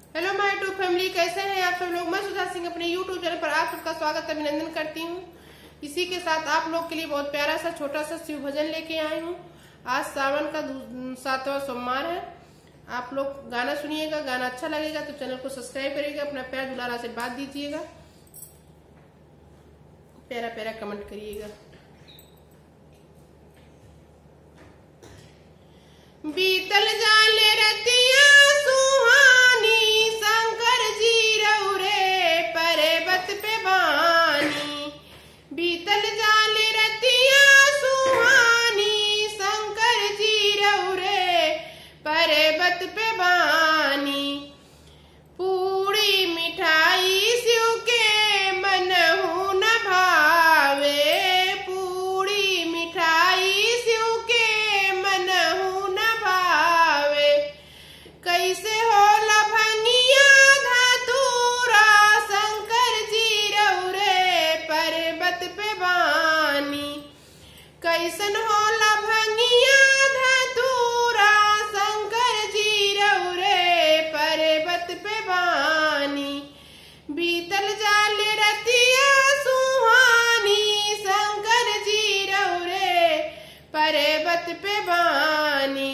hello माय YouTube family कैसे हैं आप सब लोग मैं सुधा सिंह अपने यूट्यूब चैनल पर आप सबका स्वागत अभिनंदन करती हूँ इसी के साथ आप लोग के लिए बहुत प्यारा सा छोटा सा शिव भजन लेके आई हूँ आज सावन का दू- सातवां सोमवार है आप लोग गाना सुनिएगा गाना अच्छा लगेगा तो चैनल को सब्सक्राइब करिएगा अपना प्यार दुलारा से बात दीजिएगा प्यारा प्यारा कमेंट करिएगा बीतल जाले रतिया सुहानी शंकर जी रौरे पर्वत पे बानी बीतल जाले रतिया सुहानी शंकर जी रौरे पर्वत पे बानी पूरी मिठाई शिव के मनहु न भावे पूरी मिठाई शिव के मनहु न भावे कैसे होला भंगिया धतूरा शंकर जी रौरे पर्वत पे बानी कैसन होला भंगिया धतूरा शंकर जी रौरे पर्वत पे बानी बीतल जाल रतिया सुहानी शंकर जी रौरे पर्वत पे बानी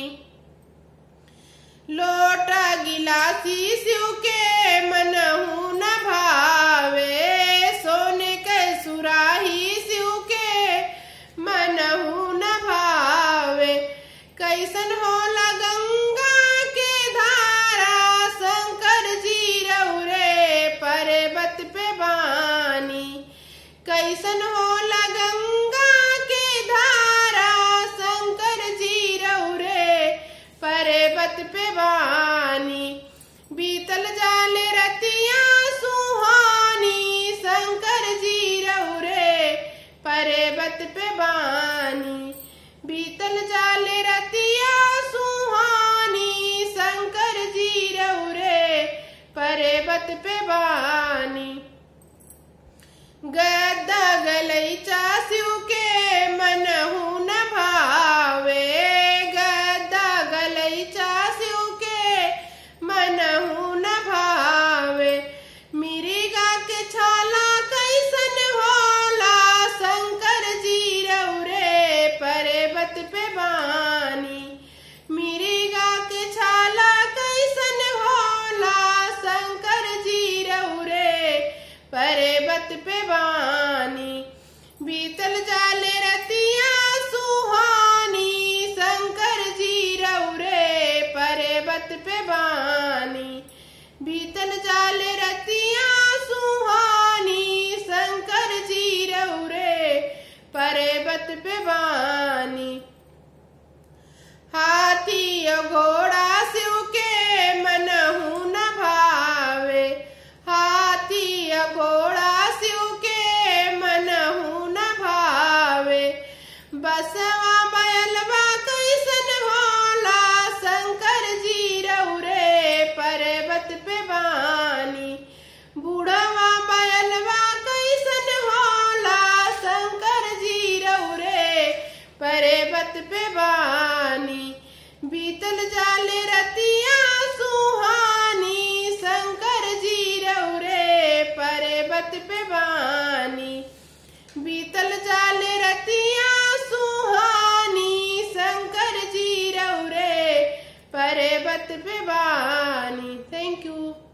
लोटा गिलासी शिव के मनहु न भावे सोने के सुराही शिव के मनहु न भावे कैसन होला गंगा के धारा शंकर जी रौरे पर्वत पे बानी कैसन होला गंगा के धारा शंकर जी रौरे पर्वत पे बानी बीतल जाले रतिया सुहानी शंकर जी रौरे पर्वत पे बानी बीतल जाले रतिया सुहानी शंकर जी रौरे पर्वत पे बानी गद्दा गलैचा शिव के मनहु न भावे गद्दा गलैचा शिव के मनहु न भावे मिरिगा के छाला कैसन होला शंकर जी रौरे पर्वत पे बानी मिरिगा के छाला कैसन होला शंकर जी रौरे पर्वत पे बानी बीतल जाले रतिया सुहानी शंकर जी रौरे पर्वत पे बानी बीतल जाले रतिया सुहानी शंकर जी रौरे पर्वत पे बानी हाथी और घोड़ा शिव के मनहु न भावे हाथी और घोड़ा शिव के मनहु न भावे बसवा बैलवा कैसन होला शंकर जी रौरे पर्वत पे बानी बूढ़वा बैलवा कैसन होला शंकर जी रौरे पर्वत पे बानी बीतल जाले रतिया सुहानी शंकर जी रौरे पर्वत पे बानी बीतल जाले रतिया सुहानी शंकर जी रौरे पर्वत पे बानी थैंक यू